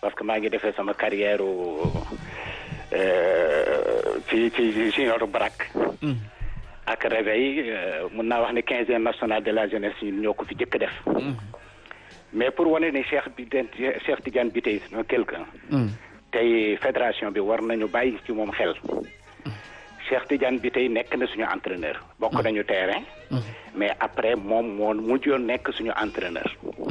parce que maa ngi defee sama carrière ci ci junior Brak ak réveil mun naa wax ne quinzième national de la jeunesse ñun ñoo ko fi jëkk def mais pour wane ni Cheikh bi Cheikh Tidiane bi tey c'est quelqu'un tey fédération bi war nañu bàyyi ci moom xel Cheikh Tidiane bi tey nekk na suñu entraîneur bokk nañu terrain mais après moom moo mujjoon nekk suñu entraîneur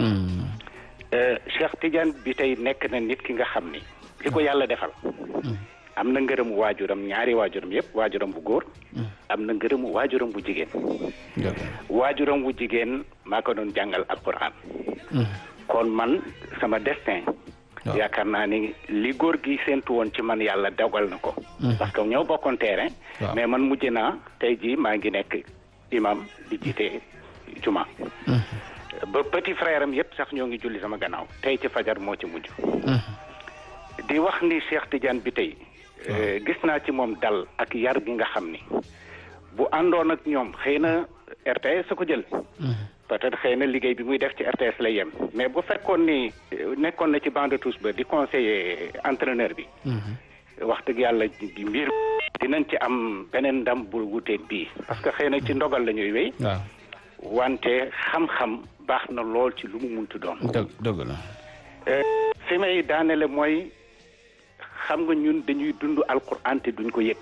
Cheikh Tidiane bi tey nekk na nit ki nga xam ni li ko yàlla defal am na ngërëmu waajuram ñaari waajuram yëpp waajuram bu góor am na ngërëmu waajuram bu jigéen waajuram bu jigéen maa ko doon jàngal alquran kon man sama destin yaakaar naa ni li góor gi séentu woon ci man yàlla dogal na ko parce que ñoo bokkoon terrain mais man mujj naa tey jii maa ngi nekk imam di jiite juma ba petit frère am yëpp sax ñoo ngi julli sama gannaaw tey ci fajar moo ci mujj di wax ni Cheikh Tidiane bi tey gis naa ci moom dal ak yar gi nga xam ni bu àndoon ak ñoom xëy na RTS sa ko jël peut-être xëy na liggéey bi muy def ci RTS lay yem mais bu fekkoon ni nekkoon na ci banc de touche ba di conseiller entraîneur bi wax dëgg yàlla bi mbir dinañ ci am beneen ndam bu wuteeg bii parce que xëy na ci ndogal la ñuy wéy wante xam-xam baax na lool ci lu mu muntu doon dëgg dëgg la fi may daanele mooy xam nga ñun dañuy dund alquran te duñ ko yëg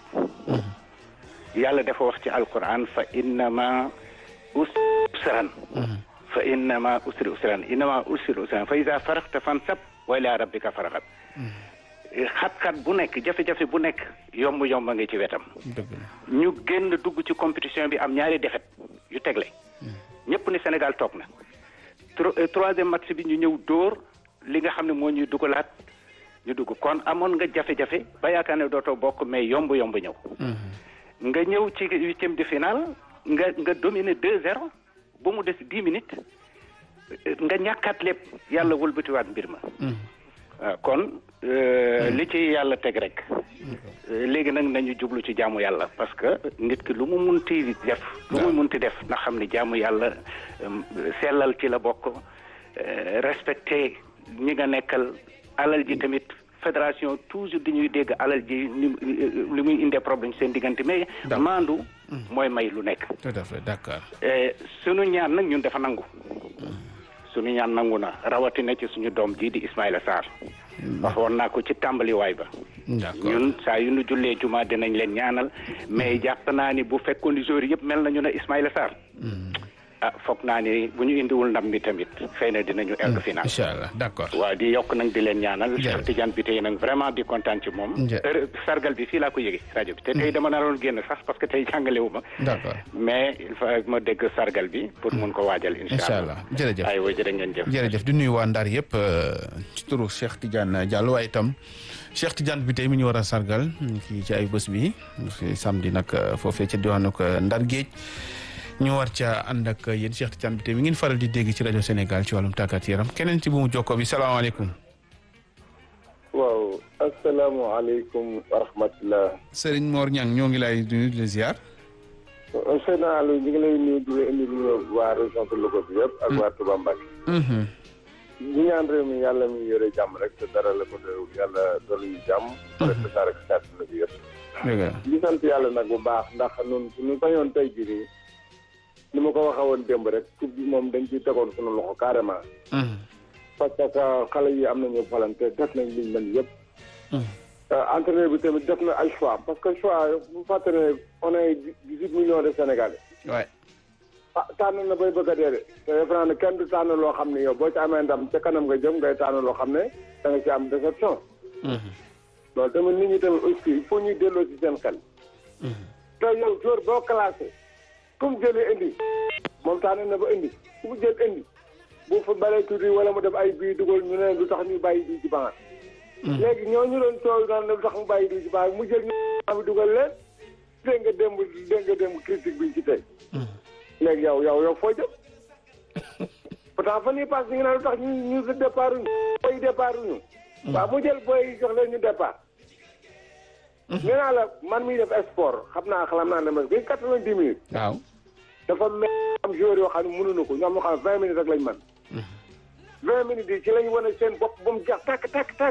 yàlla dafa wax ci alquran fa innama usran fa innama usri usran innama usri usran fa ida faraxta fansab wa ila rabbika faraxat xat-xat bu nekk jafe-jafe bu nekk yomb-yomb nga ci wetam ñu génn dugg ci compétition bi am ñaari défaite yu tegle ñëpp ni Sénégal toog na troisième match bi ñu ñëw dóor li nga xam ne moo ñuy dugalaat ñu dugg kon amoon nga jafe-jafe ba yaakaar ne dootoo bokk mais yomb-yomb ñëw nga ñëw ci huitième de finale nga nga dominer deux zéro ba mu des dix minutes nga ñàkkaat lépp yàlla wëlbatiwaat mbir ma waaw kon li ci yàlla teg rek léegi nag nañu jublu ci jaamu yàlla parce que nit ki lu mu munti def lu mu munti def na xam ni jaamu yàlla sellal ci la bokk respecté ñi nga nekkal alal ji tamit fédération toujours dañuy dégg alal ji li muy indee problème seen diggante mais maandu mooy may lu nekk tout à fait d'accord sunu ñaan nag ñun dafa nangu sunu ñaan nangu na rawatina ci suñu doom ji di Ismaïla Sarr waxoon naa ko ci tàmbaliwaay ba ñun saa yu nu jullee juma dinañ leen ñaanal mais jàpp naa ni bu fekkoon ni joueurs yëpp mel nañu ne Ismaïla Sarr ah foog naa ni bu ñu indiwul ndam bi tamit xëy na dinañu egg final incha allah d'accord waaw di yokk nag di leen ñaanal Cheikh Tidiane bi tey nag vraiment di kontaan ci moom sargal bi fii laa ko yëge rajo bi te tey dama naroon génn sax parce que tey jàngalewu ma d'accord mais il faut ma dégg sargal bi pour mun ko waajal incha allah jërëjëf aywa jërë ngeen jëf jërëjëf di nuyu waa Ndar yëpp ci turu Cheikh Tidiane Diallo waaye itam Cheikh Tidiane bi tey mi ñu war a sargal fii ci ay bés bi samedi nag foofee ca diwaanu Ndar Géej ñu war ca ànd ak yéen Cheikh Tidiane bi tey mi ngeen faral di dégg ci rajo Sénégal ci wàllum tàggat yaram keneen ci bu mu jokkoo bi salaamaaleykum. waaw asalaamaaleykum wa rahmatulah. Serigne Mor Niang ñoo ngi lay nuyu di la ziar. Seydou Aliou ñu ngi lay nuyu di la indi nuyu waa région de Louga bi yëpp. ak waa Touba Mbacké. ñu ñaan réew mi yàlla mi yore jàmm rek te dara la ko doyul yàlla dolli ñu jàmm. rek te dara ak la bi yëpp. dëgg la ñu sant yàlla nag bu baax ndax ñun suñu bañoon tey jii nii. ni ma ko waxee woon démb rek coupe bi moom dañ ciy tegoon suñu loxo carrément. parce que xale yi am nañu volonté def nañ liñ mën yëpp. entraîneur bi tamit def na ay choix parce que choix bu fàtte ne on est dix-huit millions de Sénégalais. waay. ah tànn na bay bëgg a dee de te defe naa ne kenn du tànn loo xam ne yow boo ci amee ndam ca kanam nga jëm ngay tànn loo xam ne da nga ci am déception. loolu tamit nit ñi tamit aussi il faut ñuy delloo ci seen xel. te yow jour boo classé. comme jëlee indi moom tànn na ba indi ku mu jël indi bu fa balee tuuti wala mu def ay bii dugal ñu ne lu tax ñu bàyyi bii ci banc léegi ñooñu doon coow naan lu tax mu bàyyi bii ci banc mu jël ñu am dugal leen dégg nga démb dégg nga démb critique biñ ci tey léegi yow yow yow foo jëm pourtant fan yii pass ñu ngi naan lu tax ñu ñu si départ uñu booy départ uñu waaw mu jël booy jox leen ñu départ nee naa la man miy def sport xam naa xalam naa ne ma bi quatre-vingt-dix minutes waaw dafa mel am joueur yoo xam ne mënuñu ko ñoom ñoo xam ne vingt minutes rek lañ mën vingt minutes yi ci lañ wane seen bopp ba mu jeex tàkk tàkk tàkk